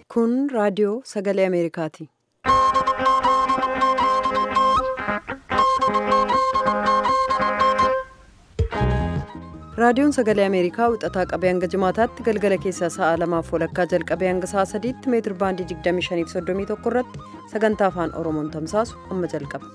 Kun raadiyoo sagalee Ameerikaati. Raadiyoon sagalee Ameerikaa wixataa qabee hanga jimaataatti galgala keessaa sa'a lamaaf walakkaa jalqabee hanga sa'a sadiitti meetir baandii 2531 irratti sagantaa afaan Oromoon tamsaasu amma jalqaba.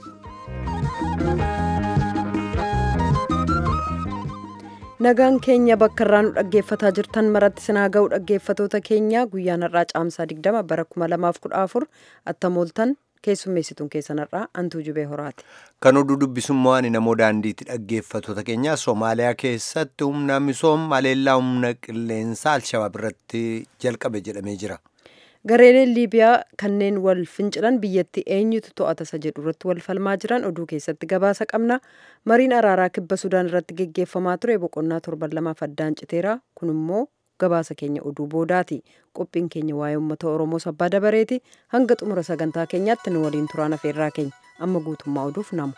Nagaan keenya bakka irraa nu dhaggeeffataa jirtan maratti sinaa ga'u dhaggeeffatoota keenya guyyaan har'aa caamsaa 20 bara 2014 attamooltan keessummeessituun keessan har'aa antuu jubee horaati. Kan oduu dubbisummaa ani namoo daandiitti dhaggeeffatoota keenya Somaaliyaa keessatti humna misooma aleellaa humna qilleensaa Alshabaab irratti jalqabe jedhamee jira. Gareeleen Liibiyaa kanneen wal fincilan biyyatti eenyutu to'ata isa jedhu irratti wal falmaa jiran oduu keessatti gabaasa qabna. Mariin araaraa kibba Sudaan irratti geggeeffamaa ture boqonnaa torban lamaaf addaan citeera. Kun immoo gabaasa keenya oduu boodaati. Qophiin keenya waa'ee uummata Oromoo sabbaa dabareeti. Hanga xumura sagantaa keenyaatti nu waliin turaan afeerraa keenya. Amma guutummaa oduuf namu.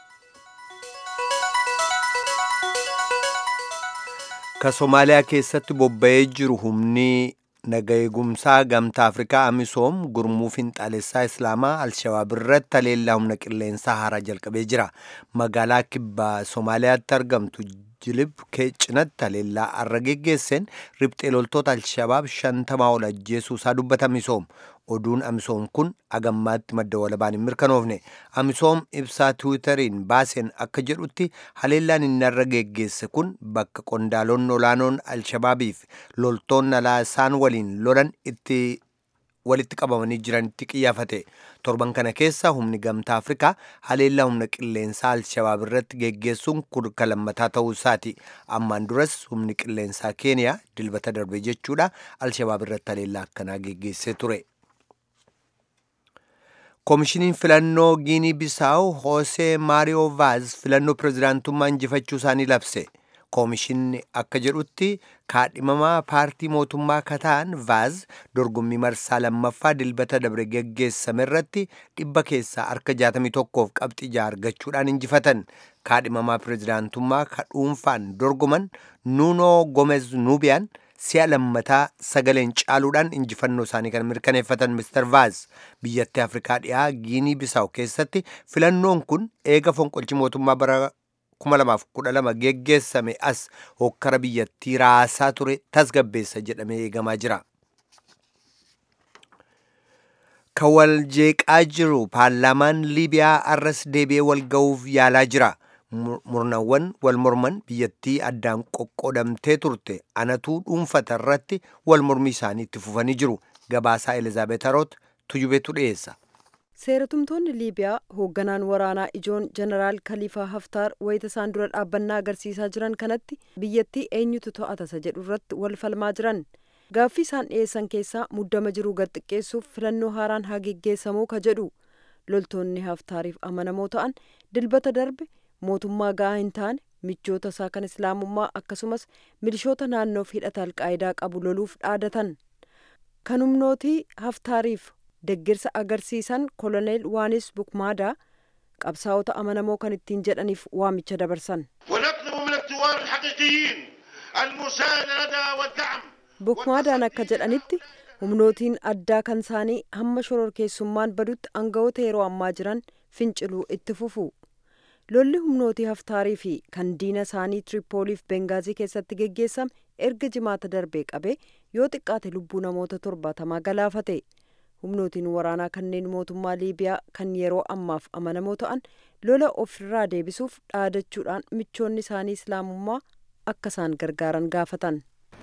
Ka Somaaliyaa keessatti bobba'ee jiru humni naga eegumsaa gamtaa afrikaa amisoom gurmuu finxaalessaa islaamaa alshabaab irratti aleellaa humna qilleensaa haaraa jalqabee jira magaalaa kibbaa somaaliyaatti argamtu jilib cinatti aleellaa har'a geggeesseen riphxee loltoota alshabaab shantamaa ol ajjeesuu isaa dubbata amisoom oduun amisoom kun agammaatti madda walabaan hin mirkanoofne amisoom ibsaa tiwiitariin baaseen akka jedhutti haleellaan inni har'a geggeesse kun bakka qondaaloonni olaanoon alshabaabiif loltoonni alaa isaan waliin lolan itti walitti qabamanii jiranitti qiyyaafate torban kana keessa humni gamtaa afrikaa haleellaa humna qilleensaa alshabaab irratti geggeessuun kun kan lammataa ta'uu isaati ammaan duras humni qilleensaa keeniyaa dilbata darbe jechuudha alshabaab irratti haleellaa akkanaa geggeessee ture. koomishiniin filannoo giinii bisaawu hoosee maariyoo vaaz filannoo pirezidaantummaa injifachuu isaanii labse koomishinni akka jedhutti kaadhimamaa paartii mootummaa kataan vaaz dorgommii marsaa lammaffaa dilbata dabre geggeessame irratti dhibba keessaa harka 61f qabxii jaha argachuudhaan injifatan kaadhimamaa pirezidaantummaa ka dhuunfaan dorgoman nuunoo gomez nuubiyaan si'a lammataa sagaleen caaluudhaan injifannoo isaanii kan mirkaneeffatan Mr. Vaaz biyyattii Afrikaa dhiyaa Giinii Bisaawu keessatti filannoon kun eega fonqolchi mootummaa bara 2012 geggeessame as hokkara biyyattii raasaa ture tasgabbeessa jedhamee eegamaa jira. Kan wal jeeqaa jiru paarlaamaan Liibiyaa arras deebi'ee wal ga'uuf yaalaa jira. murnawwan wal morman biyyattii addaan qoqqoodamtee turte anatuu dhuunfata irratti wal mormii isaanii itti fufanii jiru gabaasaa elizaabeet haroot tujubeetu dhiyeessa. seeratumtoonni liibiyaa hoogganaan waraanaa ijoon jeneraal kaliifaa haftaar wayita isaan dura dhaabbannaa agarsiisaa jiran kanatti biyyattii eenyutu to'ata isa jedhu irratti wal falmaa jiran gaaffii isaan dhiyeessan keessaa muddama jiruu gad xiqqeessuuf filannoo haaraan haa geggeessamuu ka jedhu loltoonni haftaariif amanamoo ta'an dilbata darbe mootummaa ga'aa hin taane michoota isaa kan islaamummaa akkasumas milishoota naannoof hidhata alqaayidaa qabu loluuf dhaadatan kan humnootii haftaariif deggirsa agarsiisan koloneel waanis bukmaadaa qabsaa'ota amanamoo kan ittiin jedhaniif waamicha dabarsan. bukmaadaan akka jedhanitti humnootiin addaa kan isaanii hamma shororkeessummaan badutti aangawoota yeroo ammaa jiran finciluu itti fufu. lolli humnootii haftaarii fi kan diina isaanii tiripooliif bengaazii keessatti geggeessame erga jimaata darbee qabee yoo xiqqaate lubbuu namoota torbaatamaa galaafate humnootiin waraanaa kanneen mootummaa liibiyaa kan yeroo ammaaf amanamoo ta'an lola ofirraa deebisuuf dhaadachuudhaan michoonni isaanii islaamummaa akka isaan gargaaran gaafatan.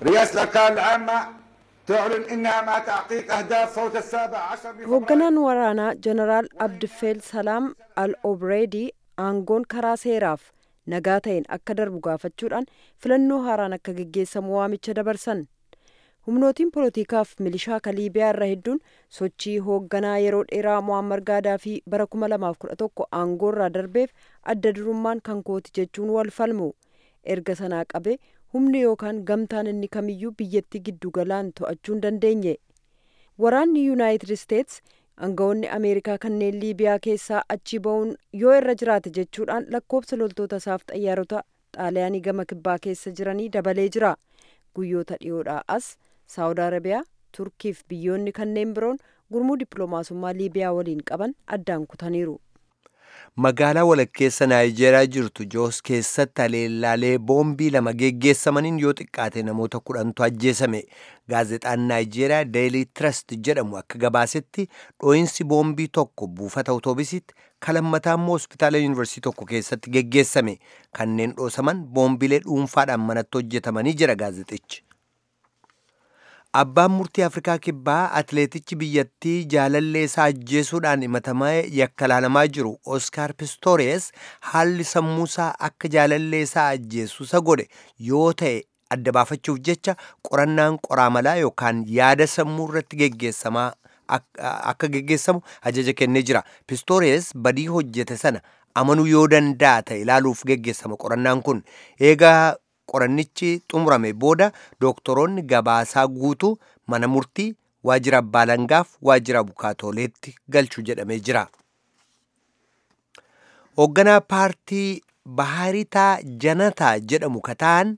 hoogganaan waraanaa jeneraal abdifeel salaam al obreedii aangoon karaa seeraaf nagaa ta'een akka darbu gaafachuudhaan filannoo haaraan akka geggeessamu waamicha dabarsan humnootiin poolotikaaf milishaa ka liibiyaa irra hedduun sochii hoogganaa yeroo dheeraa mo'ammar gaadaafii bara 2011 aangoorraa darbeef adda durummaan kan kooti jechuun wal falmu erga sanaa qabe humni yookaan gamtaan inni kamiyyuu biyyattii giddu galaan to'achuu hin dandeenye waraanni yuunaayitid isteets aangawoonni ameerikaa kanneen liibiyaa keessaa achi ba'uun yoo irra jiraate jechuudhaan lakkoobsa loltoota isaaf xayyaarota xaaliyaanii gama kibbaa keessa jiranii dabalee jira guyyoota dhiyoodhaa as saawud arabiyaa turkiif biyyoonni kanneen biroon gurmuu dippiloomaasummaa liibiyaa waliin qaban addaan kutaniiru. magaalaa walakkeessa naayijeeriyaa jirtu joos keessatti haleellaalee boombii lama geggeessamaniin yoo xiqqaate namoota kudhantu ajjeesame gaazexaan naayijeeriyaa deelii trust jedhamu akka gabaasetti dhooyinsi boombii tokko buufata awutoobisitti kalammataa immoo hospitaala yuunivarsiitii tokko keessatti geggeessame kanneen dhoosaman boombilee dhuunfaadhaan manatti hojjetamanii jira gaazexichi. Abbaan murtii Afrikaa Kibbaa atileetichi biyyattii jaalallee isaa ajjeesuudhaan himatamaa yakka laalamaa jiru Oskaar Pistoores haalli sammuusaa akka jaalallee isaa ajjeesu isa godhe yoo ta'e adda baafachuuf jecha qorannaan qoraamalaa yookaan yaada sammuu irratti geggeessamaa akka geggeessamu ajaja kennee jira. Pistoores badii hojjete sana amanuu yoo danda'a ta'e ilaaluuf geggeessama qorannaan kun eegaa qorannichi xumurame booda dooktoroonni gabaasaa guutuu mana murtii waajjira abbaa alangaaf waajjira abukaatooleetti galchu jedhamee jira. Hoogganaa paartii Bahaaritaa Janataa jedhamu kataan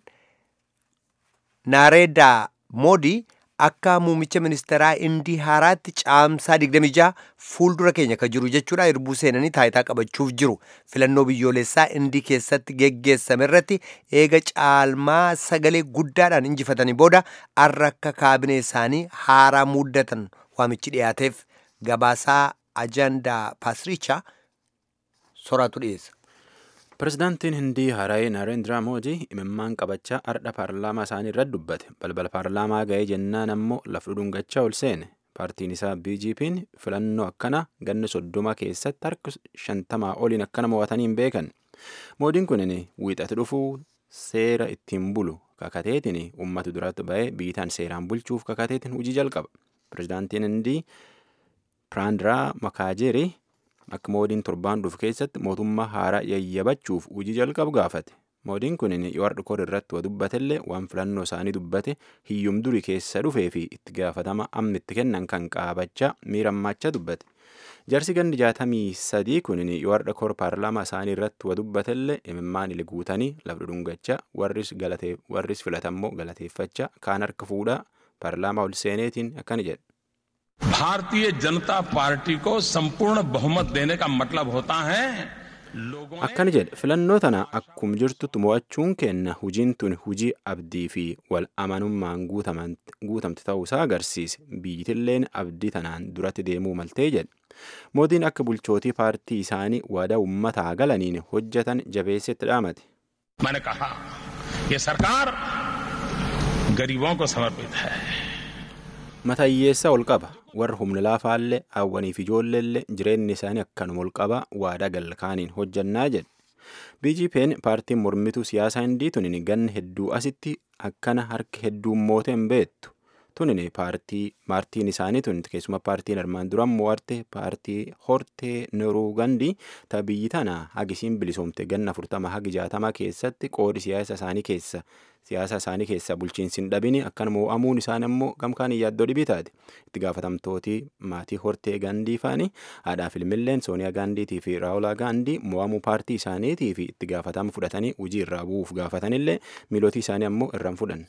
Naareedaa Moodii akka muummicha ministeeraa Indii haaraatti caamsaa 26 fuuldura keenya ka jiru jechuudha irbuu seenanii taayitaa qabachuuf jiru filannoo biyyoolessaa Indii keessatti geggeessame irratti eega caalmaa sagalee guddaadhaan injifatanii booda arra akka kaabinee isaanii haaraa muddatan waamichi dhiyaateef gabaasaa ajandaa paasricha soraatu dhiyeessa. Pirezidaantiin Hindii Haaraayee Naarendiraa Moodii imimmaan qabachaa ardha paarlaamaa isaanii irratti dubbate. Balbala paarlaamaa ga'ee jennaan ammoo lafa dhudhungachaa ol seene. Paartiin isaa BGP'n filannoo akkana ganna soddoma keessatti harka shantamaa oliin akkana mo'atanii hin beekan. Moodiin kunin wiixatu dhufuu seera ittiin bulu kakateetiin uummata duratti ba'ee biitaan seeraan bulchuuf kakateetiin hojii jalqaba. Pirezidaantiin Hindii Piraandiraa Makaajeerii akka moodiin torbaan dhufu keessatti mootummaa haaraa yayyabachuuf hojii jalqabu gaafate. Moodiin kun yoo har'a koor irratti waa dubbatellee waan filannoo isaanii dubbate hiyyum durii keessa dhufee fi itti gaafatama amma itti kennan kan qaabachaa miirammachaa dubbate. Jarsi gandi jaatamii sadii kun yoo har'a koor paarlaamaa isaanii irratti waa dubbatellee imimmaan ili guutanii lafa dhungachaa warris filatammoo galateeffachaa kaan harka fuudhaa paarlaamaa ol seeneetiin akkana jedhe. भारतीय जनता पार्टी को संपूर्ण बहुमत देने का मतलब होता है akkana jedhe filannoo tana akkum jirtutti mo'achuun kenna hujiin tun hujii abdii fi wal amanummaan guutamte ta'uusaa agarsiise biyyitilleen abdii tanaan duratti deemuu maltee jedhe mootiin akka bulchootii paartii isaanii waadaa uummataa galaniin hojjetan jabeessetti dhaamate. मैंने कहा ये सरकार गरीबों को समर्पित है mata hiyyeessaa ol qaba warra humna laafaallee hawwaniif ijoolleellee jireenyi isaanii akkanuma ol qaba waadaa galkaaniin hojjannaa jedhe BGP'n paartiin mormituu siyaasaa hindii tunin ganna hedduu asitti akkana harka hedduun moote hin beektu tunin paartii maartiin isaanii tun keessuma paartiin armaan duraan mo'arte paartii hortee neruu gandii ta biyyi tana hagisiin bilisoomte ganna furtama hagi jaatama keessatti qoodi siyaasa isaanii keessa siyaasa isaanii keessa bulchiinsi hin dhabini akkan mo'amuun isaan immoo gamkaan yaaddoo dhibii taate itti gaafatamtooti maatii hortee gaandii faani haadhaaf ilmilleen sooniyaa gaandiitii fi raawulaa gaandii mo'amuu paartii isaaniitii fi itti gaafatama fudhatanii hojii irraa bu'uuf gaafatanillee miilootii isaanii ammoo irraan fudhanne.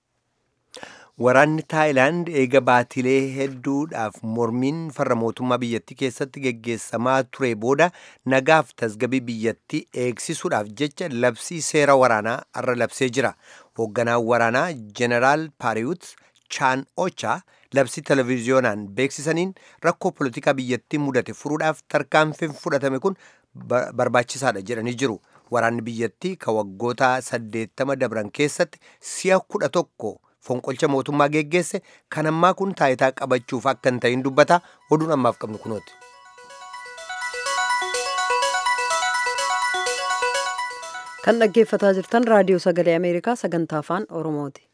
Waraanni Taayilaand eega baatilee hedduudhaaf mormiin farra mootummaa biyyattii keessatti geggeessamaa ture booda nagaaf tasgabii biyyattii eegsisuudhaaf jecha labsii seera waraanaa irra labsee jira. Hoogganaan waraanaa Jeneraal Paariyut Chaan Ocha labsii televiziyoonaan beeksisaniin rakkoo polotikaa biyyattii mudate furuudhaaf tarkaanfiin fudhatame kun barbaachisaadha jedhanii jiru. Waraanni biyyattii ka waggoota saddeettama dabran keessatti si'a kudha tokko fonqolcha mootummaa geggeesse kan ammaa kun taayitaa qabachuuf akka hin ta'in dubbata oduun ammaaf qabnu kunooti. kan dhaggeeffataa jirtan raadiyoo sagalee ameerikaa sagantaa afaan oromooti.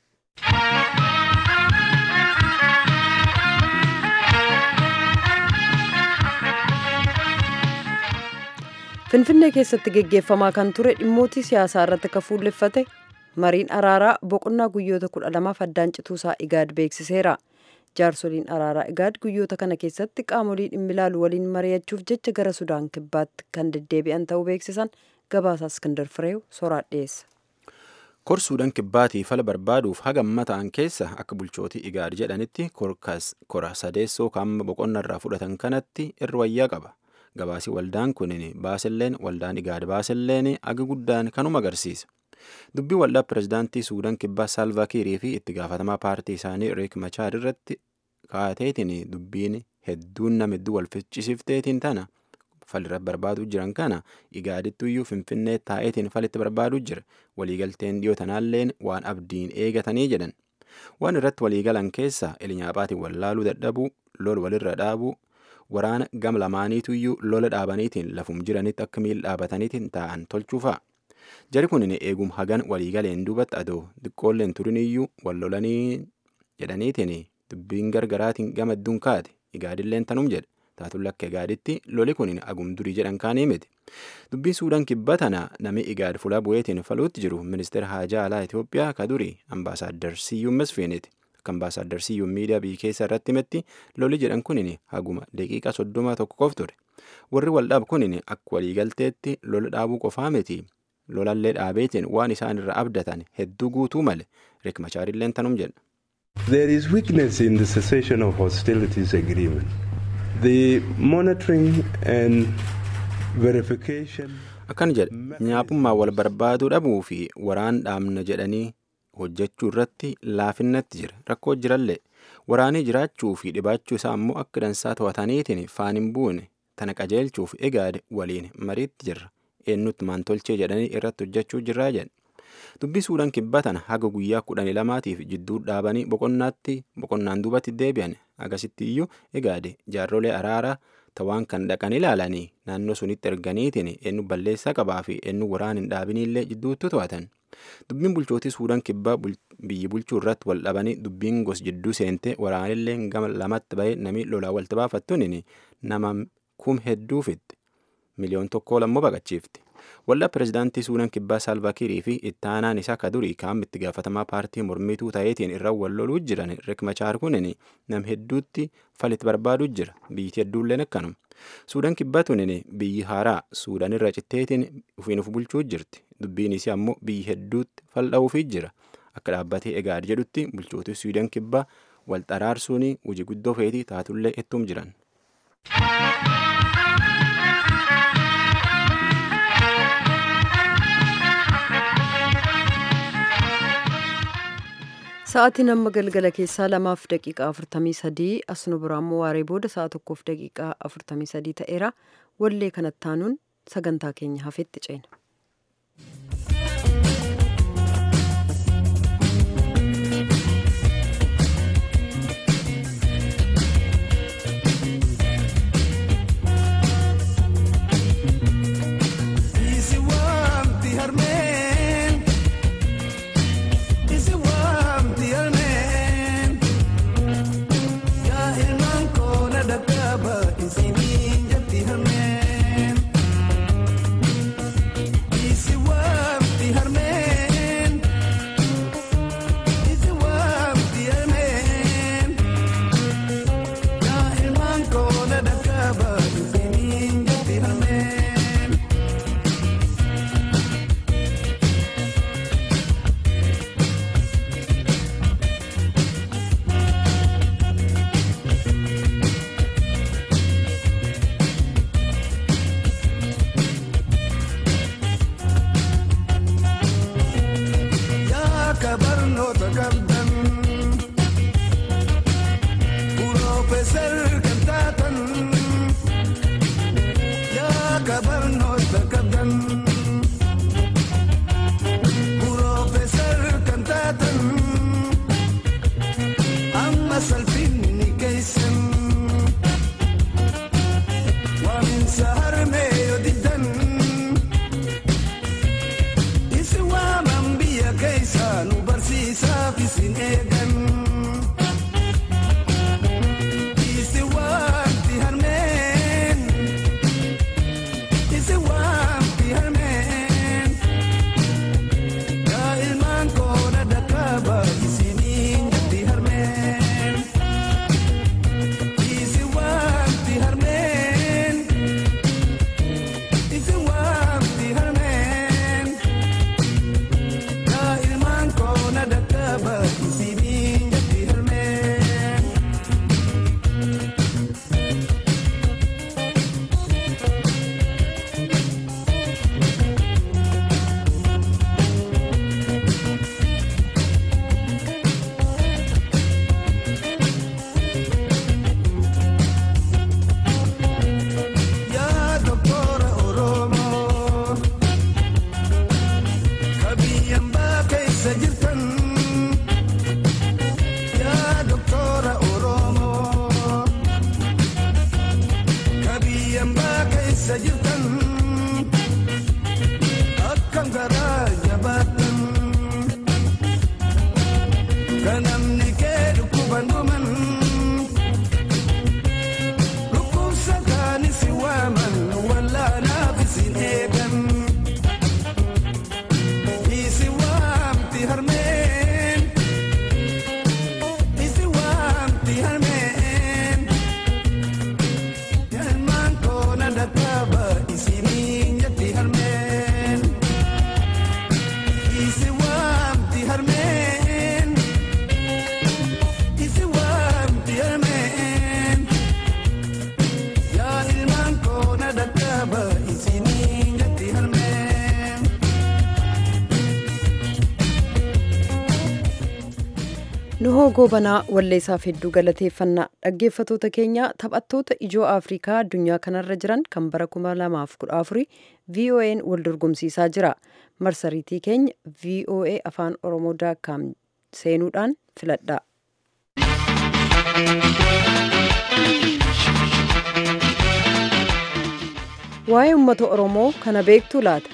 finfinnee keessatti geggeeffamaa kan ture dhimmootii siyaasaa irratti akka fuulleffate mariin araaraa boqonnaa guyyoota kudha lamaaf addaan cituusaa igaad beeksiseera jaarsoliin araaraa igaad guyyoota kana keessatti qaamolee dhimmi ilaalu waliin mari'achuuf jecha gara sudaan kibbaatti kan deddeebi'an ta'uu beeksisan gabaasaa iskandar fireew soraa dhiyeessa. korsuudhaan kibbaatii fala barbaaduuf hagamma ta'an keessa akka bulchootii igaad jedhanitti kora sadeessoo kaamma boqonnarraa fudhatan kanatti irra wayyaa qaba gabaasii waldaan kunin baasilleen waldaan igaad baasilleen aga guddaan kanuma agarsiisa dubbii waldaa pirezidaantii suudaan kibbaa saalvaakiirii fi itti gaafatamaa paartii isaanii riik machaar irratti kaateetiin dubbiin hedduun nama hedduu wal ficcisiifteetiin tana falirra barbaaduu jiran kana igaadittuyyuu finfinnee taa'eetiin falitti barbaaduu jira waliigalteen dhiyoo tanaalleen waan abdiin eegatanii jedhan waan irratti waliigalan keessa elinyaaphaatiin wallaaluu dadhabuu lol walirra dhaabuu waraana gam lamaaniituyyuu lola dhaabaniitiin lafum jiranitti akka miil dhaabataniitiin taa'an tolchuufaa jari kunin eegum hagan waliigaleen duubatti adoo xiqqoolleen turiniyyuu wal lolanii jedhaniitiin dubbiin gargaraatiin gama hedduun kaate igaadilleen tanum jedhe taatuun lakka igaaditti loli kun agum durii jedhan kaanii miti dubbii suudaan kibba tana nami igaad fuula bu'eetiin faluutti jiru ministeera haajaa alaa itiyoophiyaa ka durii ambaasaaddar siyyuun masfiiniti akka ambaasaaddar siyyuun miidiyaa biyya keessa irratti himetti loli jedhan kunin haguma daqiiqaa soddoma tokko qof ture warri waldhaab kunin akka waliigalteetti lola dhaabuu qofaa miti lolallee dhaabeetiin waan isaan irra abdatan hedduu guutuu male riik machaarilleen tanum jedha. There is weakness in the cessation of hostilities agreement. The monitoring and verification. Akkan jedhe nyaapummaa wal barbaaduu dhabuu fi waraan dhaabna jedhanii hojjechuu irratti laafinnatti jira rakkoo jirallee waraanii jiraachuu fi dhibaachuu isaa ammoo akka dansaa to'ataniitiin faan hin buune tana qajeelchuuf egaade waliin mariitti jirra eenyutti maan tolchee jedhanii irratti hojjechuu jirraa jedhe. dubbii suudaan kibbatan haga guyyaa kudhanii lamaatiif jidduu dhaabanii boqonnaatti boqonnaan duubatti deebi'an agasitti iyyuu egaade jaarrolee araaraa tawaan kan dhaqan ilaalanii naannoo sunitti erganiitiin eenyu balleessaa qabaa fi eenyu waraan hin dhaabiniillee jidduutti to'atan dubbiin bulchootii suudaan kibbaa biyyi bulchuu irratti wal dhabanii dubbiin gos jidduu seente waraanillee gama lamatti bahee namni lolaa walti baafattuun nama kum hedduufitti miliyoon tokkoo lammoo baqachiifti. Waldaa pirezidaantii Suudaan Kibbaa Saalvaakiirii fi itti aanaan isaa ka durii kaam itti gaafatamaa paartii mormituu ta'eetiin irra wal loluu jiran Riek Machaar kunin nam hedduutti falitti barbaaduu jira. Biyyi hedduulleen akkanuma. Suudaan Kibbaa tunin biyyi haaraa Suudaan irra citteetiin ofiin of bulchuu jirti. Dubbiin isii ammoo biyyi hedduutti fal'aa'uufii jira. Akka dhaabbatee egaad jedhutti bulchootii Suudaan Kibbaa wal xaraarsuun hojii guddoo feetii taatullee ittum jiran. Sa'aatiin amma galgala keessaa lamaaf daqiiqaa afurtamii sadii as nu biraa immoo waaree booda sa'a tokkoof daqiiqaa afurtamii sadii ta'eera wallee kanatti aanuun sagantaa keenya hafetti ceena. Isini jati harmeen. nuhoo goobanaa walleessaaf hedduu galateeffannaa dhaggeeffatoota keenya taphattoota ijoo afrikaa addunyaa kanarra jiran kan bara 2014 voa'n wal dorgomsiisaa jira marsariitii keenya voa afaan oromoo daakkaam seenuudhaan filadhaa waa'ee uummata oromoo kana beektuu laata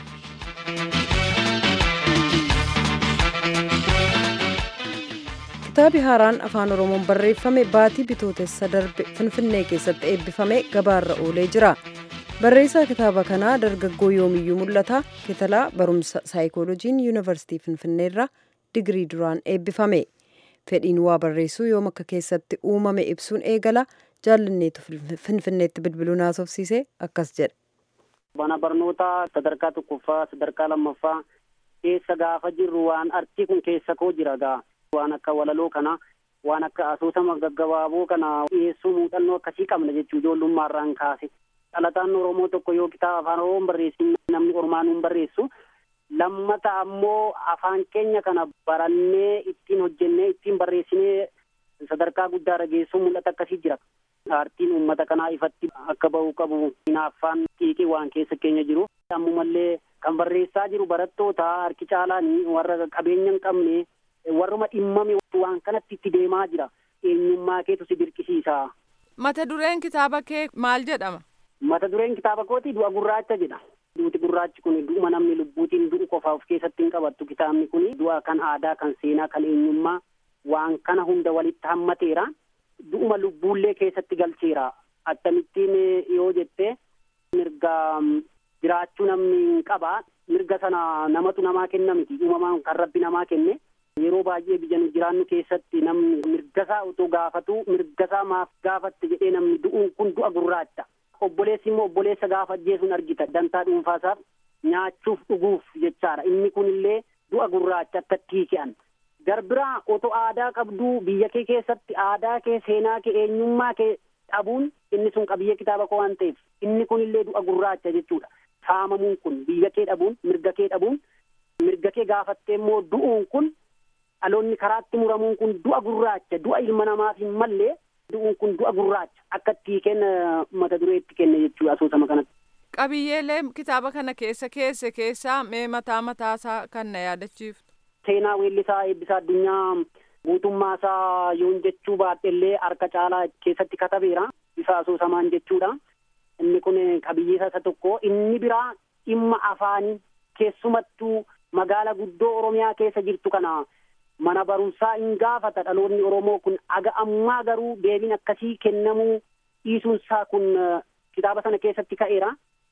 kitaabi haaraan afaan oromoon barreeffame baatii bitootessa darbe finfinnee keessatti eebbifame gabaarra oolee jira barreessaa kitaaba kanaa dargaggoo yoomiyyuu mul'ata kitalaa barumsa saayikoolojiin yuunivarsiitii finfinneerra digirii duraan eebbifame fedhiin waa barreessuu yoom akka keessatti uumame ibsuun eegala jaallanneetu finfinneetti bilbiluun haasofsiise akkas jedha. Mana barnootaa sadarkaa tokkoffaa sadarkaa lammaffaa keessa gaafa jirru waan artii kun keessa koo jira gaa waan akka walaloo kana waan akka asoosama gaggabaaboo kana dhiyeessuu muuxannoo akkasii qabna jechuu ijoollummaarraan kaase dhalataan oromoo tokko yoo kitaaba afaan oromoon barreessin namni ormaanuun barreessu lammata ammoo afaan keenya kana barannee ittiin hojjennee ittiin barreessinee sadarkaa guddaarra geessuu mul'ata akkasii jira aartiin uummata kanaa ifatti akka ba'uu qabu hinaaffaan xiiqii waan keessa keenya jiru ammumallee kan barreessaa jiru barattoota harki caalaanii warra qabeenya hin qabne warruma dhimmame waan kanatti itti deemaa jira eenyummaa keetu si dirqisiisa. Mata dureen kitaaba kee maal jedhama? Mata dureen kitaaba kooti du'a gurraacha jedha. Duuti gurraachi kun du'uma namni lubbuutiin du'u qofa of keessatti hin qabattu kitaabni kun du'a kan aadaa kan seenaa kan eenyummaa waan kana hunda walitti hammateera. Du'uma lubbuullee keessatti galcheera. Akkamittiin yoo jette mirga jiraachuu namni qaba. Mirga sana namatu namaa kenna miti. Uumamaan kan rabbi namaa kenne. Yeroo baay'ee biyya nu jiraannu keessatti namni mirgasaa otoo gaafatu mirgasaa maaf gaafatte jedhee namni du'uun kun du'a gurraacha. Obboleessi immoo obboleessa gaafa ajjeesuun argita. Dantaa dhuunfaasaaf nyaachuuf dhuguuf jechaadha. Inni kunillee du'a gurraacha akka tiike'an. Garbiraa otoo aadaa qabduu biyya kee keessatti aadaa kee seenaa kee eenyummaa kee dhabuun inni sun qabiyyee kitaaba koo waan ta'eef inni kunillee du'a gurraacha jechuudha. Saamamuun kun biyya kee dhabuun mirga kee dhabuun mirga kee gaafattee immoo du'uun kun dhaloonni karaatti muramuun kun du'a gurraacha du'a ilma namaaf hin mallee du'uun kun du'a gurraacha akka tiikeen mata dureetti kenne jechuudha asoosama kanatti. Qabiyyeelee kitaaba kana keessa keesse keessaa mee mataa mataasaa kan na yaadachiiftu. Seenaa weellisaa eebbisaa addunyaa guutummaasaa yoon jechuu baadhellee harka caalaa keessatti katabeera bifa asoosamaan jechuudha. Inni kun qabiyyee isa tokko inni biraa dhimma afaanii keessumattuu magaala guddoo Oromiyaa keessa jirtu kana mana barumsaa hin gaafata dhaloonni Oromoo kun aga ammaa garuu deebiin akkasii kennamuu dhiisuunsaa kun kitaaba sana keessatti ka'eera.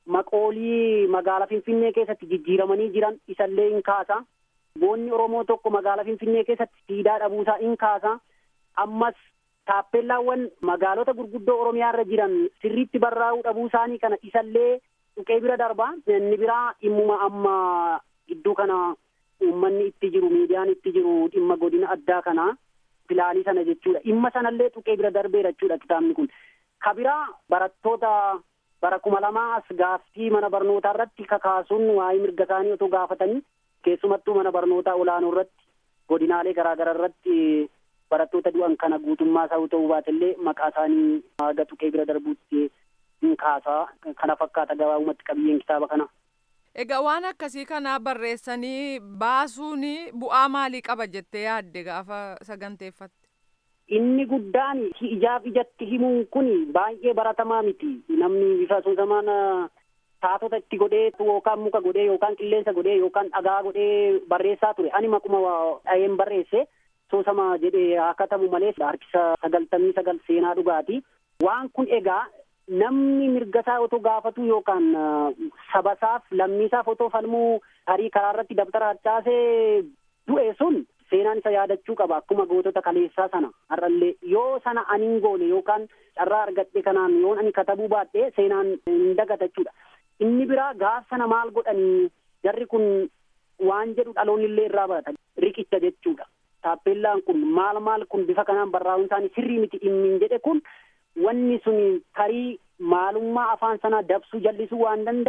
Maqoolii magaalaa Finfinnee keessatti jijjiiramanii jiran isallee hin kaasa. Boonni Oromoo tokko magaalaa Finfinnee keessatti siidaa dhabuusaa hin kaasa. Ammas taappeellaawwan magaalota gurguddoo Oromiyaa irra jiran sirriitti barraa'uu dhabuu isaanii kana isallee tuqee bira darba. Inni biraa dhimmuma amma gidduu kana uummanni itti jiru miidiyaan itti jiru dhimma godina addaa kana filaalii sana jechuudha. Dhimma sanallee tuqee bira darbeera jechuudha kitaabni kun. Kabiraa barattoota bara kuma lamaa as gaaffii mana barnootaa irratti kakaasuun waa'ee mirga isaanii otoo gaafatanii keessumattuu mana barnootaa olaanoo irratti godinaalee garaagaraa irratti barattoota du'an kana guutummaa isaa ta'uu baatellee maqaa isaanii haga tuqee bira darbuutti hin kaasaa kana fakkaata gabaabumatti qabiyyeen kitaaba kana. Egaa waan akkasii kana barreessanii baasuun bu'aa maalii qaba jettee yaadde gaafa saganteeffatte? Inni guddaan ijaaf ijatti himuun kun baay'ee baratamaa miti. Namni bifa asoosamaan taatota itti godhee yookaan muka godhee yookaan qilleensa godhee yookaan dhagaa godhee barreessaa ture. Ani makuma dhaheen barreesse soosama jedhee haa katabu malee harkisa sagaltamii sagal seenaa dhugaati. Waan kun egaa namni mirgasaa otoo gaafatu yookaan sabasaaf lammiisaaf otoo falmuu tarii karaa irratti dabtara harcaasee du'e sun seenaan isa yaadachuu qaba akkuma gootota kaleessaa sana har'allee yoo sana ani hin goone yookaan carraa argadhe kanaan yoon ani katabuu baadhe seenaan hin dagata jechuudha. Inni biraa gaaf sana maal godhanii jarri kun waan jedhu dhaloonni illee irraa barata riqicha jechuudha. Taappeellaan kun maal maal kun bifa kanaan barraa'uun isaanii sirrii miti dhimmiin jedhe kun wanni sun tarii maalummaa afaan sanaa dabsuu jallisuu waan danda'aniif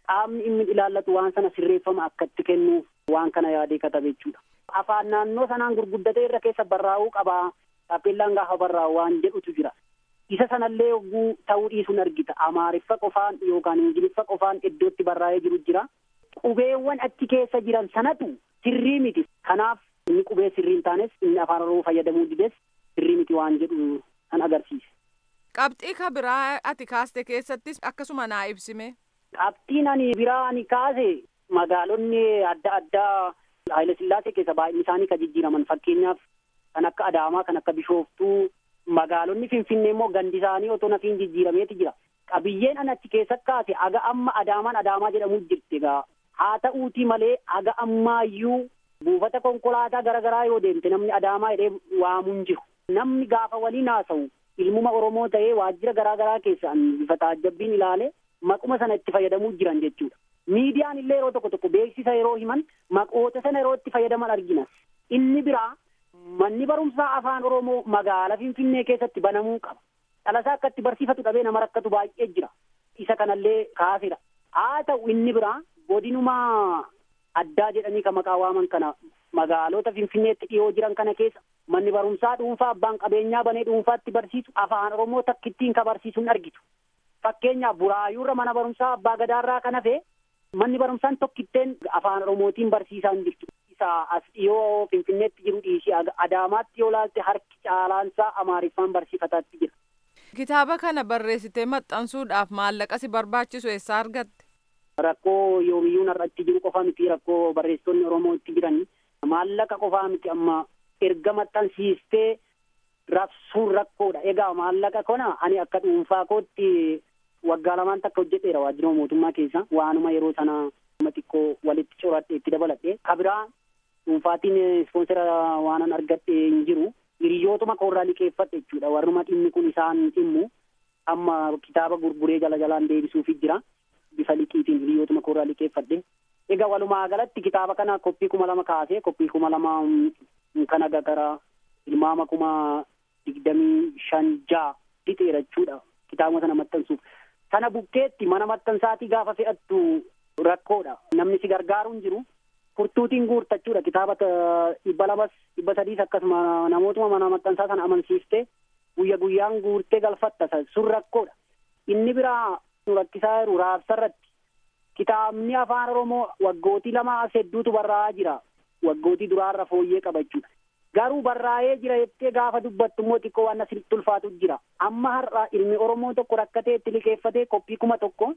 qaamni inni ilaallatu waan sana sirreeffama akka itti kennuuf waan kana yaadee katabe jechuudha. Afaan naannoo sanaan gurguddatee irra keessa barraa'uu qabaa. Taappeellaan gaafa barraa'u waan jedhutu jira. Isa sanallee yogguu ta'uu dhiisuun argita. Amaariffa qofaan yookaan ingiliffa qofaan iddootti barraa'ee jiru jira. Qubeewwan achi keessa jiran sanatu sirrii miti. Kanaaf inni qubee sirrii hin taanes inni afaan oromoo fayyadamuu dides sirrii miti waan jedhu kan agarsiise. Qabxii ka biraa ati kaaste keessattis akkasuma naa ibsime. Qabxiin ani biraa ani kaase magaalonni adda addaa Haayile Sillaasee keessa baay'inni isaanii kan jijjiiraman fakkeenyaaf kan akka Adaamaa kan akka Bishooftuu magaalonni Finfinnee immoo gandi isaanii otoo nafiin jijjiirameeti jira. Qabiyyeen an achi keessa kaase aga amma Adaamaan Adaamaa jedhamu jirti egaa haa ta'uutii malee aga ammaayyuu buufata konkolaataa garaagaraa yoo deemte namni Adaamaa jedhee waamuun jiru. Namni gaafa waliin haasa'u ilmuma Oromoo ta'ee waajjira garaagaraa keessaan bifa taajjabbiin ilaale maquma sana itti fayyadamuu jiran jechuudha. Miidiyaan illee yeroo tokko tokko beeksisa yeroo himan maqoota sana yeroo itti fayyadaman argina. Inni biraa manni barumsaa afaan Oromoo magaalaa Finfinnee keessatti banamuu qaba. Dhalasaa akka itti barsiifatu dhabee nama rakkatu baay'ee jira. Isa kanallee kaasedha. Haa ta'u inni biraa godinuma addaa jedhanii kan maqaa waaman kana magaalota Finfinneetti dhiyoo jiran kana keessa manni barumsaa dhuunfaa abbaan qabeenyaa banee dhuunfaatti barsiisu afaan Oromoo takkittiin ka barsiisuun argitu. Fakkeenyaaf buraayuurra mana barumsaa abbaa gadaarraa kan hafe manni barumsaan tokkitteen afaan Oromootiin barsiisaa hin jirtu. Isa as dhiyoo Finfinneetti jiru dhiisii Adaamaatti yoo laalte harki caalaansaa Amaariffaan barsiifataatti jira. Kitaaba kana barreessitee maxxansuudhaaf maallaqa si barbaachisu eessaa argatte? Rakkoo yoomiyyuu narratti jiru qofa miti rakkoo barreessitoonni Oromoo itti jiran maallaqa qofaa miti amma erga maxxansiistee rabsuun rakkoodha. Egaa maallaqa kana ani akka dhuunfaa kootti waggaa lamaan takka hojjedheera waajjira mootummaa keessa waanuma yeroo sana nama xiqqoo walitti coradhe itti dabaladhe kabiraa dhuunfaatiin ispoonsera waanan argadhe hin jiru hiriyootuma koorraa liqeeffadhe jechuudha warruma dhimmi kun isaan dhimmu amma kitaaba gurguree jala jalaan deebisuufi jira bifa liqiitiin hiriyootuma koorraa liqeeffadhe egaa walumaa galatti kitaaba kana koppii kuma lama kaasee koppii kuma lama kana gara ilmaama kuma digdamii shan jaa fixeera jechuudha kitaabuma sana maxxansuuf sana bukkeetti mana maxxansaatii gaafa fe'attu rakkoodha namni si gargaaru hin jiru furtuutiin guurtachuudha kitaaba dhibba lamas dhibba sadiis akkasuma namootuma mana maxxansaa sana amansiiftee guyya guyyaan guurtee galfatta sun rakkoodha inni biraa nu rakkisaa jiru raabsarratti kitaabni afaan oromoo waggootii lama as hedduutu barraa'aa jira waggootii duraarra fooyyee qabachuudha garuu barraa'ee jira jettee gaafa dubbattu immoo xiqqoo waan asitti ulfaatu jira amma har'a ilmi oromoo tokko rakkatee itti liqeeffatee koppii kuma tokko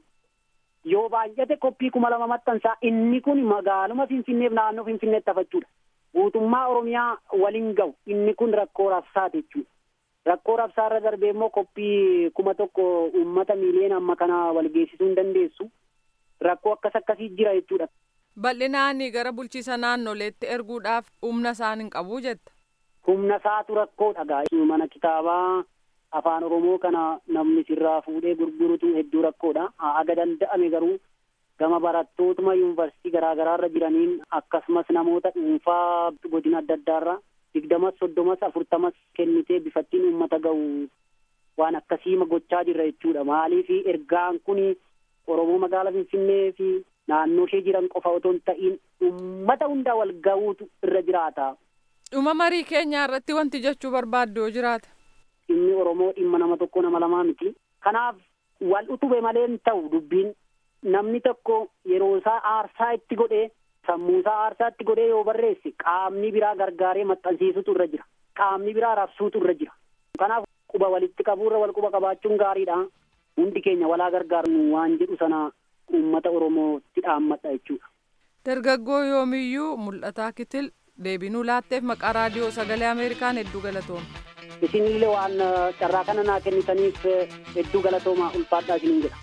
yoo baay'ate koppii kuma lama maxxansaa inni kun magaaluma finfinneef naannoo finfinneetti hafachuudha guutummaa oromiyaa waliin ga'u inni kun rakkoo rabsaati jechuudha rakkoo rabsaarra darbee immoo koppii kuma tokko uummata miiliyoona amma kana wal geessisuu hin dandeessu rakkoo akkas akkasii jira jechuudha. Bal'inaan gara bulchiisa naannoleetti erguudhaaf humna isaan hin qabu jetta. Humna isaatu rakkoodha gaa. Mana kitaabaa afaan Oromoo kana namni sirraa fuudhee gurgurutu hedduu rakkoodha. Aga danda'ame garuu gama barattootuma yuunivarsiitii garaa garaarra jiraniin akkasumas namoota dhuunfaa godina adda addaarra digdamas soddomas afurtamas kennitee bifattiin uummata ga'u waan akkasii gochaa jirra jechuudha. Maaliif ergaan kun Oromoo magaalaa Finfinnee fi naannoo ishee jiran qofa otoo hin ta'iin uummata hundaa wal ga'uutu irra jiraata. Dhuma marii keenyaa irratti wanti jechuu barbaaddu yoo jiraate. Dhimmi Oromoo dhimma nama tokko nama lamaa miti. Kanaaf wal utube malee hin ta'u dubbiin namni tokko yeroo isaa aarsaa itti godhee sammuu isaa aarsaa itti godhee yoo barreesse qaamni biraa gargaaree maxxansiisutu irra jira. Qaamni biraa rabsuutu irra jira. Kanaaf quba walitti qabuurra wal quba qabaachuun gaariidha. Hundi keenya walaa gargaarnu waan jedhu sana uummata Oromootti dhaammadha jechuudha. Dargaggoo yoomiyyuu mul'ataa kitil deebinuu laatteef maqaa raadiyoo sagalee Ameerikaan hedduu galatooma. Isinillee waan carraa kana naa kennitaniif hedduu galatoomaa ulfaadhaa isiniin jedha.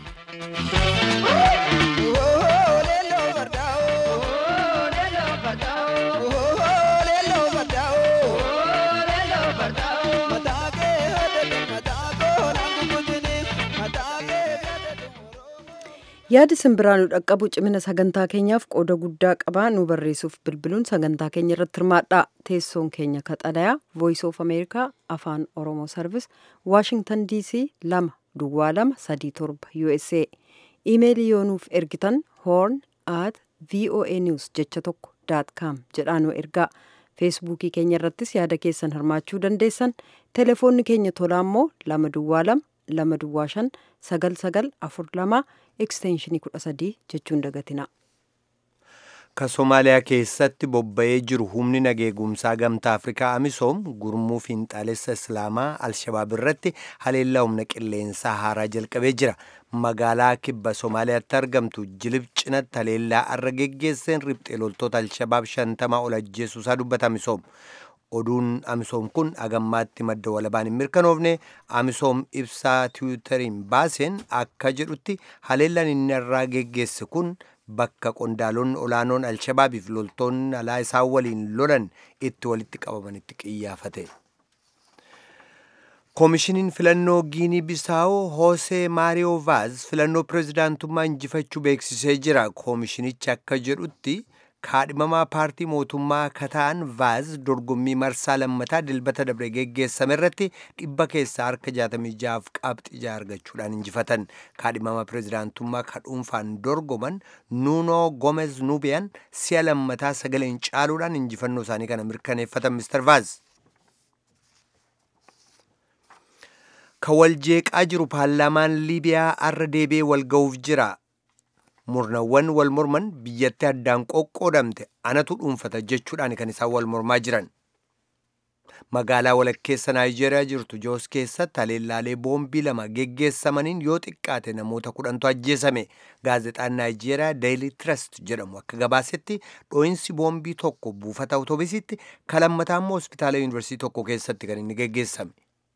yaadi simbiraa nu dhaqqabu cimina sagantaa keenyaaf qooda guddaa qabaa nu barreessuuf bilbiluun sagantaa keenya irratti hirmaadhaa teessoon keenya kaxalayaa voice of america afaan oromoo sarvis waashingtan dc lama duwwaa lama sadii torba usa iimeelii yoo nuuf ergitan horn at voa news jecha tokko daat kaam jedhaa nu ergaa feesbuukii keenya irrattis yaada keessan hirmaachuu dandeessan telefoonni keenya tolaa immoo lama duwwaa lama lama duwwaa shan sagal sagal afur lama ekstenshinii kudha sadii jechuun dagatina. ka somaaliyaa keessatti bobba'ee jiru humni nageegumsaa gamtaa afrikaa amisoom gurmuu fiinxaalessa islaamaa alshabaab irratti haleellaa humna qilleensaa haaraa jalqabee jira magaalaa kibba somaaliyaatti argamtu jilib cinatti haleellaa arra geggeesseen riphxee loltoota alshabaab shantamaa ol ajjeesuusaa dubbata amisoom oduun amisoom kun agammaatti madda walabaan hin mirkanoofne amisoom ibsaa tiwutariin baaseen akka jedhutti haleellaan inni irraa geggeesse kun bakka qondaalonni olaanoon alshabaabiif loltoonni alaa isaan waliin lolan itti walitti qabamanitti qiyyaafate. koomishiniin filannoo giinii bisaawoo hoosee maariyoo vaaz filannoo pirezidaantummaa injifachuu beeksisee jira koomishinichi akka jedhutti kaadhimamaa paartii mootummaa kataan vaaz dorgommii marsaa lammataa dilbata dabre geggeessame irratti dhibba keessaa harka 66 qabxii ija argachuudhaan injifatan kaadhimamaa pirezidaantummaa kadhuunfaan dorgoman nuunoo gomez nuubiyaan si'a lammataa sagaleen caaluudhaan injifannoo isaanii kana mirkaneeffatan mister vaaz ka wal jeeqaa jiru paarlaamaan liibiyaa arra deebi'ee wal ga'uuf jira murnawwan wal morman biyyatti addaan qoqqoodamte anatu dhuunfata jechuudhaan kan isaan wal mormaa jiran magaalaa walakkeessa naayijeeriyaa jirtu joos keessatti haleellaalee boombii lama geggeessamaniin yoo xiqqaate namoota kudhantu ajjeesame gaazexaan naayijeeriyaa deeyili trust jedhamu akka gabaasetti dhooyinsi boombii tokko buufata awutoobisitti kalammataa immoo hospitaala yuunivarsiitii tokko keessatti kan inni geggeessame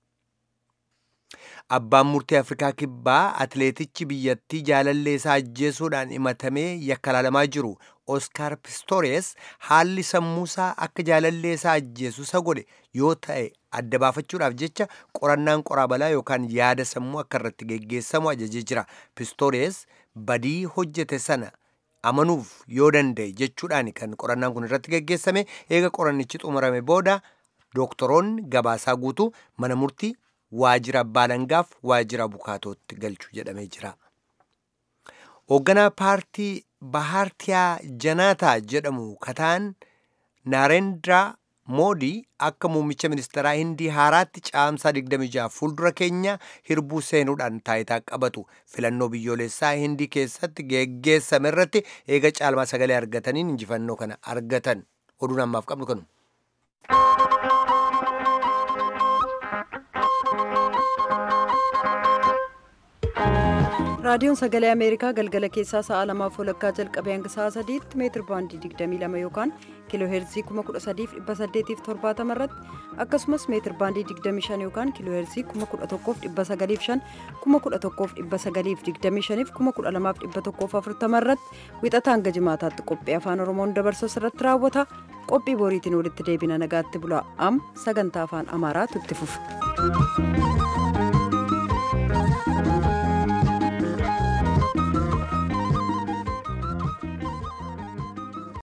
abbaan murtii afrikaa kibbaa atileetichi biyyattii jaalallee isaa ajjeesuudhaan himatamee yakka laalamaa jiru oskaar pistoores haalli sammuusaa akka jaalallee isaa ajjeesu isa godhe yoo ta'e adda baafachuudhaaf jecha qorannaan qoraabalaa yookaan yaada sammuu akka irratti geggeessamu ajajee jira pistoores badii hojjete sana amanuuf yoo danda'e jechuudhaan kan qorannaan kun irratti geggeessame eega qorannichi xumurame booda dooktoroonni gabaasaa guutuu mana murtii waajjira abbaa alangaaf waajjira bukaatootti galchuu jedhamee jira. Hoogganaa paartii Bahaartiyaa Janaataa jedhamu kataan Naarendiraa Moodii akka muummicha ministeeraa Hindii haaraatti caamsaa 26 fuuldura keenya hirbuu seenuudhaan taayitaa qabatu filannoo biyyoolessaa Hindii keessatti geggeessame irratti eega caalmaa sagalee argataniin injifannoo kana argatan oduun ammaaf qabnu kanu. raadiyoon sagalee ameerikaa galgala keessaa sa'a lamaaf walakkaa jalqabee hanga sa'a sadiitti meetir baandii 22 yookaan kiiloo heerzii 13870 irratti akkasumas meetir baandii 25 yookaan kiiloo heerzii 11905 11925 12140 irratti wixata hanga jimaataatti qophii afaan oromoon dabarsu irratti raawwata qophii boriitiin walitti deebina nagaatti bula am sagantaa afaan amaaraatu itti fufa.